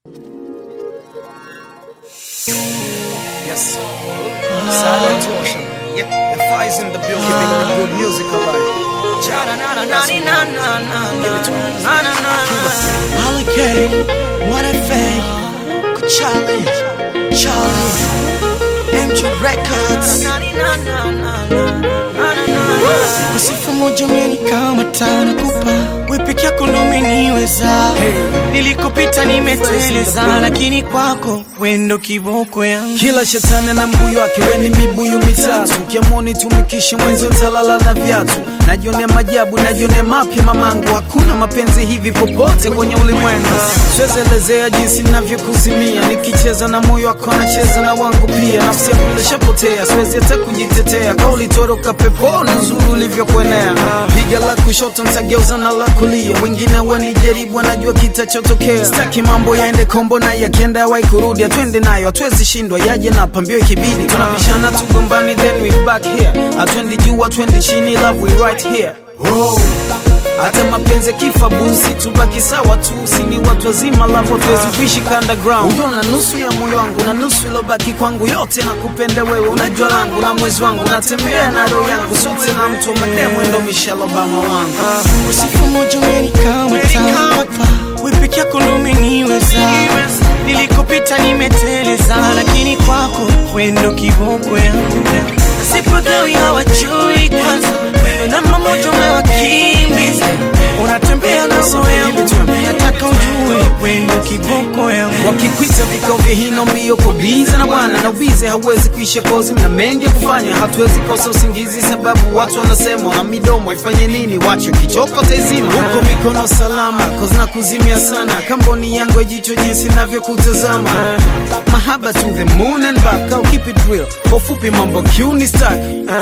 Yes. Silent Ocean. Yep. The fire's in the building. Keeping the good music alive. Hurricane, what a fake. Charlie, Charlie, MJ Records. Sifa moja umenikamata nakupa, we peke yako ndo umeniweza. Nilikopita nimeteleza, lakini kwako we ndo kiboko yangu. Kila shetani na mbuyu wake, we ni mibuyu mitatu. Ukiamoni tumikishe mwenzi utalala na viatu. Najionea majabu, najionea mapya mamangu. Hakuna mapenzi hivi popote kwenye ulimwengu. Siwezi elezea jinsi navyokuzimia, nikicheza na moyo wako nacheza na wangu pia. Nafsi yangu ilishapotea, siwezi hata kujitetea. Kauli toroka peponi, uzuri ulivyokuenea. Piga la kushoto nitageuza na la kulia, wengine wanijaribu, wanajua kitachotokea. Sitaki mambo yaende kombo na yakienda yawai kurudi, atwende nayo, hatuwezi shindwa, yaje na pambio ikibidi. Tunabishana tugombani, then we back here. Atwendi juu, atwendi chini, love we right here. Oh. Hata mapenzi kifa busi, tubaki sawa tu, si ni watu wazima, love hatuwezi kuishi underground. Unaona nusu ya moyo wangu na nusu ilobaki kwangu, yote nakupenda wewe, unajua langu na mwezi wangu, natembea na roho yangu, sote na mtu wa mademu, ndo Michelle Obama wangu. Sifa moja umenikamata hapa, we peke yako ndo umeniweza. Nilikopita nimeteleza, lakini kwako we ndo kiboko yangu. Sipagawi hawajui kwanza, wewe namba moja umewakimbiza. Unatembea na roho yangu, nataka ujue we ndo kiboko yangu. Wakikwita vikao vya hino mbio kubiza na bwana na ubize hauwezi kuisha kozi, mna mengi ya kufanya, hatuwezi kosa usingizi sababu watu wanasema na midomo ifanye nini, wacho kichoko taizima huko mikono salama, kozi na kuzimia sana, kamboni yangu ya jicho jinsi navyokutazama, mahaba to the moon and back, au keep it real, kwa ufupi mambo kiuni stack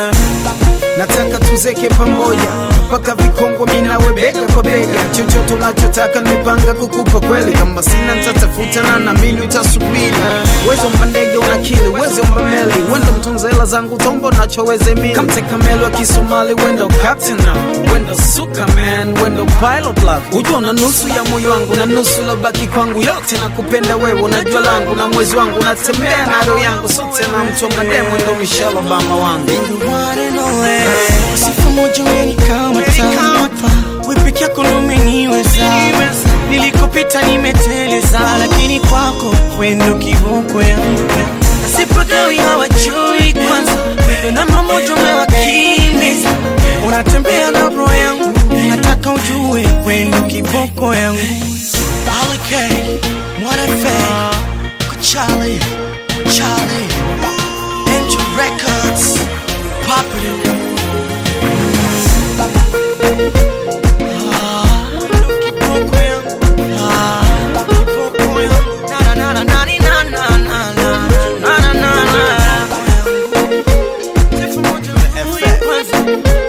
nataka tuzeke pamoja mpaka vikongwa minawe bega kwa bega, chochote unachotaka nimepanga kukupa kweli, kama sina nitatafuta na naamini utasubiri. Uwezo mba ndege unakili, uwezo mba meli, wendo mtunza hela zangu tombo nachoweze mili, kamteka meli wa Kisomali, wendo captain na wendo suka man, wendo pilot love, ujua na nusu ya moyo wangu na nusu lobaki kwangu, yote nakupenda wewe, unajua langu na mwezi wangu, natembea na roho yangu, sote na mtu wa mademu, ndo Michelle Obama wangu. The one and only. Sifa moja umenikamata hapa, we peke yako ndo umeniweza. Nilikopita nimeteleza, lakini kwako we ndo kiboko yangu. Sipagawi hawajui kwanza, wewe namba moja umewakimbiza. Unatembea na roho yangu, nataka ujue we ndo kiboko yangu. Hurricane, mwana fake, Kuchali, Charlie, MJ Records, Popular. FX.